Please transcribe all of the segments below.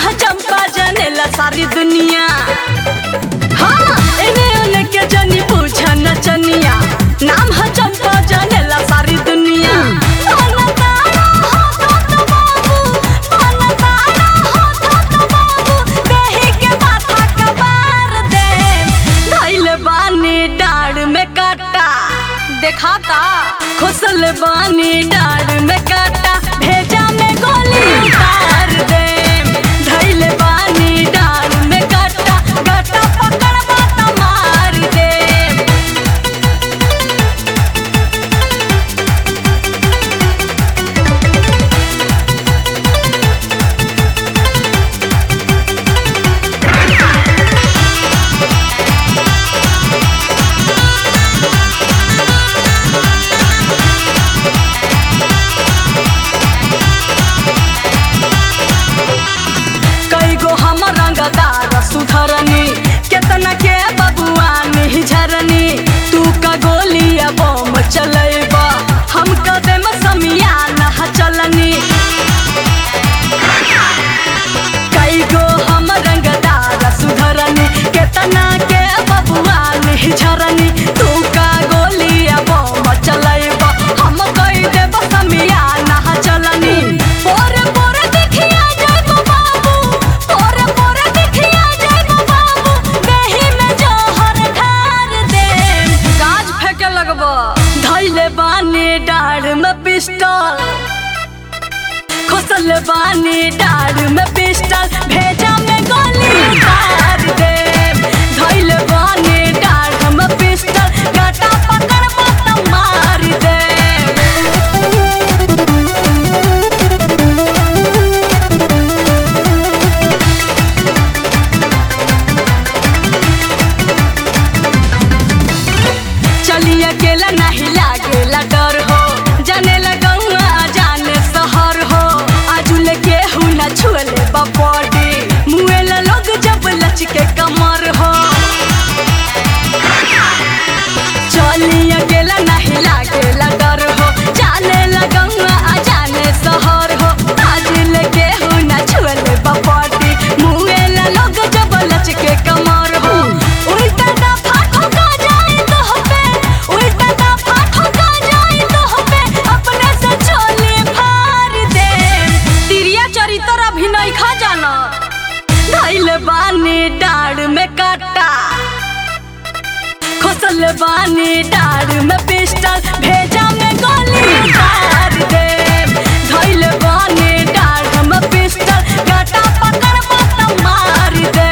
है चंपा जानेला सारी दुनिया हाँ इन्हें उन्हें के जनी पूछा नचनिया नाम है चंपा जानेला सारी दुनिया पाना तारा हो तो तो बाबू पाना तारा हो तो तो बाबू देही के माथा कबार दे धैल बानी डाढ़ में काटा देखाता खुसल बानी डाढ़ में काटा भेजा में गोली उतार दे धैल बानी डाढ़ में काटा गाटा पकड़ बाता मार दे कई गो हम रंगदार सुधरनी केतना के बबुआ झरनी तू का गोलिया बम चलेबा हम कदम समिया न चलनी कई गो हम रंगदार सुधरनी केतना के बबुआ झरनी तू का गोलिया बम चलेबा हम कई देब समिया न चलनी पोरे पोरे दिखिया जाइबो बाबू पोरे पोरे दिखिया जाइबो बाबू देही में जहर ढार दे काज फेंके लगबो धैले बानी डाढ़ में पिस्टल खोसल बानी डाढ़ में पिस्टल भेजा में गोली उतार दे धैले बानी डाढ़ में पिस्टल गाटा पकड़ मत मार दे चली अकेला नहीं लागेला डर हो जाने लगौआ जाने शहर हो आजुल के हूँ न छुएले बॉडी मुएला लोग जब लचके कमर हो चली अकेला नहीं लागेला डर हो जाने लगौआ जाने शहर हो आजुल के हूँ न छुएले बॉडी मुएला लोग जब लचके कमर हो उल्टा दफा ठोका जाए तो पे उल्टा दफा ठोका जाए तो पे अपने से चोली फाड़ दे तिरिया चरित्र अभिनय खा जाना धैल बानी डाढ़ में काटा खोसल बानी डाढ़ में पिस्टल भेजा में गोली उतार दे धैल बानी डाढ़ में पिस्टल गाटा पकड़ मत मार दे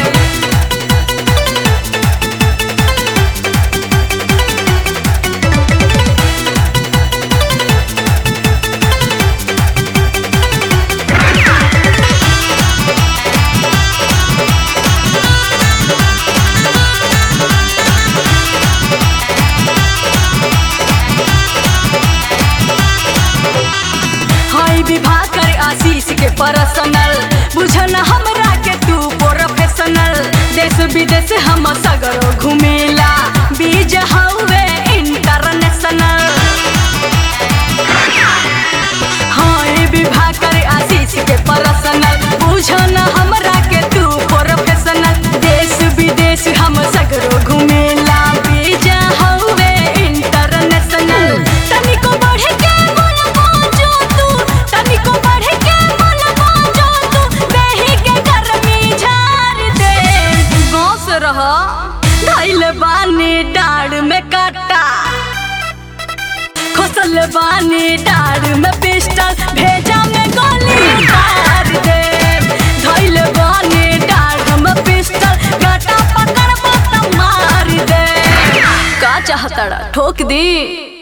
हाय विवाह कर आशीष के पर्सनल बुझन हमरा के तू प्रोफेशनल देश विदेश हम सगरो घुमेला बीज हवे इंटरनेशनल हाय विवाह कर आशीष के पर्सनल बुझन हमरा के तू प्रोफेशनल देश विदेश हम सगरो घुमेला बीज हवे इंटरनेशनल तनिको बढ़ के मन बाजो तू तनिको बढ़ के मन बाजो तू देही के गर्मी झाड़ दे गाँव से रह धैल बानी डाढ़ में काटा खोसल बानी डाढ़ में पिस्टल भेजा में गोली उतार दे धैल बानी डाढ़ में पिस्टल गाटा पकड़ मत मार दे का चाहता ठोक दी